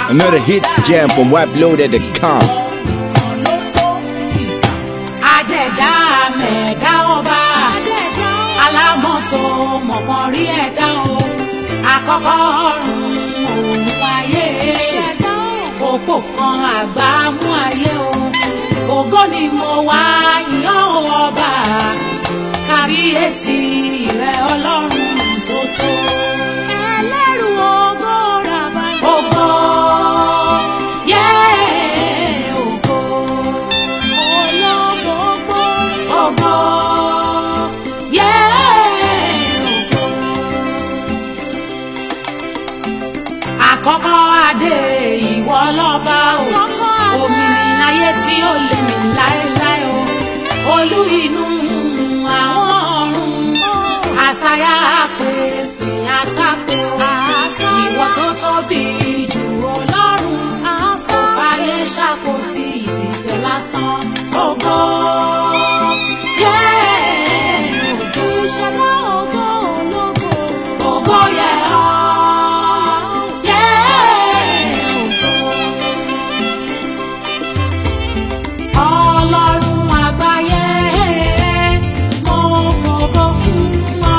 Another hits jam from WebLoaded.com. Adẹ̀dá mẹ̀dá ọba. Alámọ̀tò mọ̀pọ̀n rí ẹ̀dá o. Àkọ́kọ́ ọ̀run òun ayé ṣe. Òpó kan àgbà mú ayé o. Ògo ni mo wá yíyan o ọba. Kábíyèsí rẹ̀ ọlọ́run tó tó. Ẹlẹ́rù ògo ràbà. Ògo. Yeah, ògo. Ológo gbórí. Ògo. Yeah, ògo. Àkọ́kọ́ adé ìwọ lọ́ba o. Òmìnir ayé tí ó lè mí láéláé o. Olú inú àwọn ọ̀run. Àṣàyà pèsè àṣàpè o. Ìwọ tó tóbi jù ọlọ́run. Kò fàyè ṣàkóso ìtìsẹ̀ lásán. Ògo. Yeah, ògo. Ìṣẹ̀dá ògo ológo. Ògo yẹ ọ́. Yeah, ògo. Ọlọ́run àgbáyé, mo fògo fún ọ.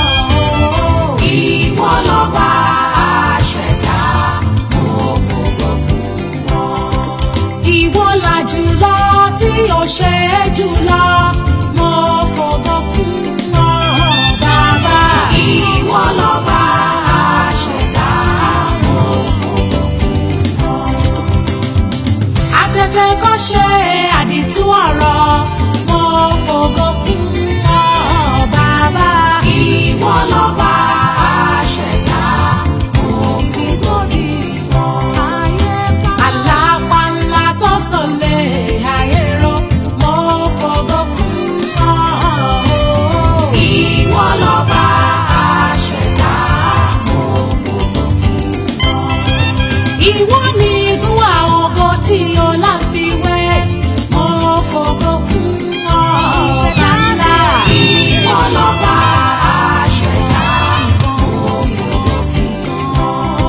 Ìwọ lọ́ba àṣẹ̀dá, mo fògo fún ọ. Ìwọ là jùlọ tí ó ṣe é jùlọ, mo fògo fún ọ. Bàbá. Ìwọ lọ́ba àṣẹ̀dá, mo fògo fún ọ afẹ́fẹ́ kọ́ ṣe àdìtú ọ̀rọ̀ mo fògo fún ọ bàbá. ìwọ lọ́ba àṣẹ̀dá mo fògo fún ọ. àlàpà ńlá tó sọlẹ̀ ayé rọ mo fògo fún ọ. ìwọ lọ́ba àṣẹ̀dá mo fògo fún ọ ìwọ ni ìdúwà ògo tí o láfiwé mo fògo fún ọ ìṣẹ̀dá ńlá ìwọ lọ́ba àṣẹ̀dá mo fògo fún ọ.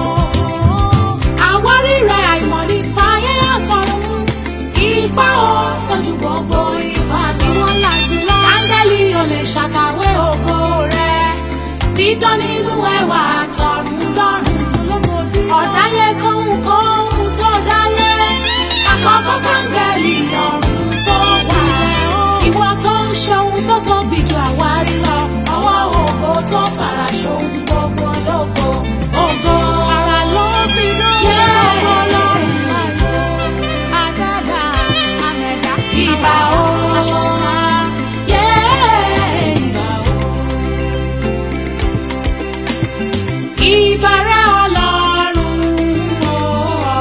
àwárí rẹ̀ àìmọ̀ ní fàyè àtọ̀run ipa ò tọ́jú gbogbo ipa ni wọ́n là jùlọ. áńgẹ́lì ò lè ṣàkàwé ògo rẹ̀ dídán nínú ẹwà àtọ̀run lọ́run ọ̀dáyé kóhun kóhun tó dáyé àkọ́kọ́ kángẹ́lì ọ̀run tó wà ìwọ tó ń ṣohun tó tóbi ju àwárí lọ ọwọ́ ògo tó fara ṣohun gbogbo lógo ògo ara ló fi dán ògo lọ́run àdàdà àmẹ̀dá ìbà o aṣọ́nà ìbà o ìbàrẹ̀ ọlọ́run o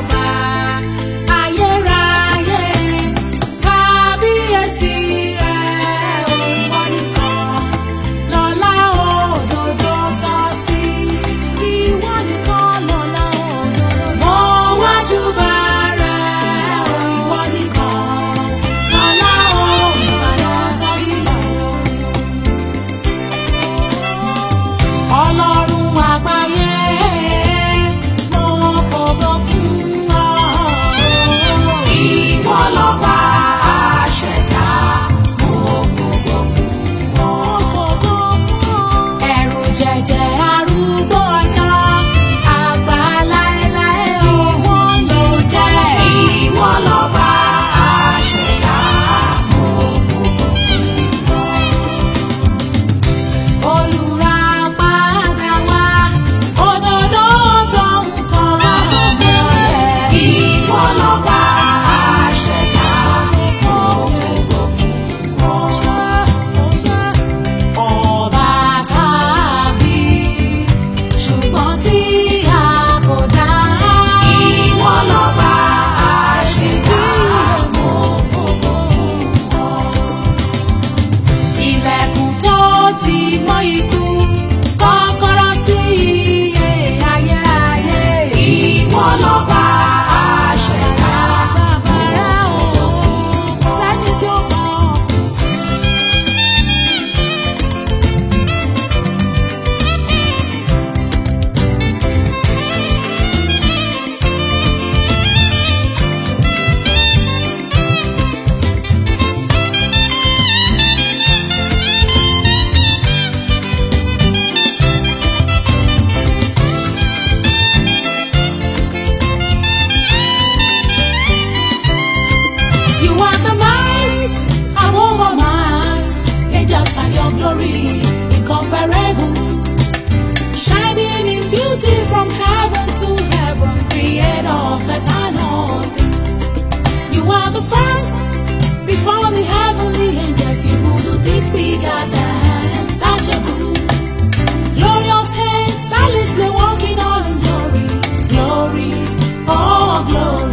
perfect and all things. You are the first before the heavenly angels. You will do things bigger than searchable. Glorious hands, stylishly walking all in glory, glory, oh glory.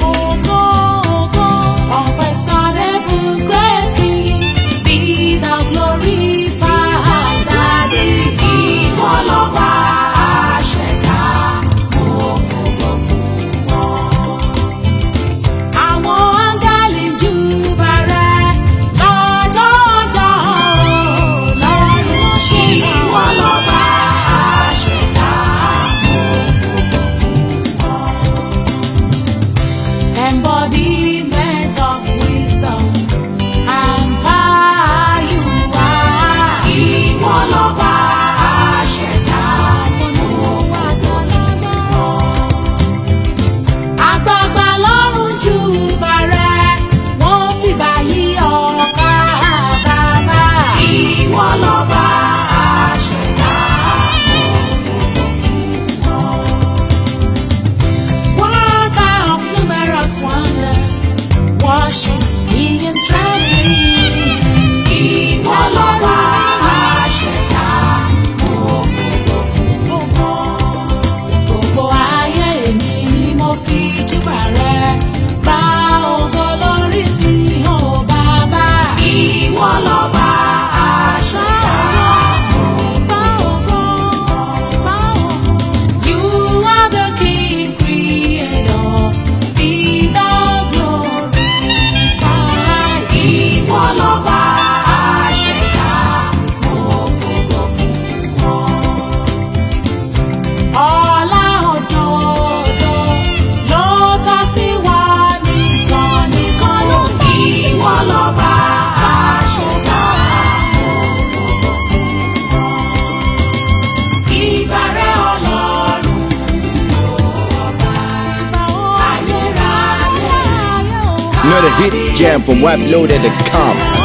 Unquestionable great King, be thou glorified. Daddy, ìwọ lọ́ba àṣẹ̀dá, mo fògo fún ọ. Àwọn áńgẹ́lì júbà rẹ lọ́jọ́jọ́ lọ́rùn ṣe ìwọ lọ́ba àṣẹ̀dá, mo fògo fún ọ. Embodiment of wisdom and power you are. Ìwọ lọ́ba àṣẹ̀dá, mo fògo fún ọ àgbààgbà lọ́rùn jù bàrẹ̀ wọ́n fìbà yí ọ̀ka bàbá. ìwọ lọ́ba àṣẹ̀dá mo fògo fún ọ. Worker of numerous wonders, worship me in trembling. Ìwọ lọ́ba àṣẹ̀dá mo fògo fún ọ gbogbo ayé mi ni mo fi júbà rẹ gba ògo lórí mi ò bàbá. ìwọ lọ́ba àṣẹ̀dá fá ògo fá ògo. You are the King creator, be thou glorified. Ìwọ lọ́ba àṣẹ̀dá, mo fògo fún ọ ọlá òdodo ló tọ́ sí wa nìkan nìkan ló fi ìwọ lọ́ba àṣẹ̀dá òfògo fún ọ. ìbàrẹ̀ ọlọ́run ọba ayérayé. Another hits jam from WebLoaded.com.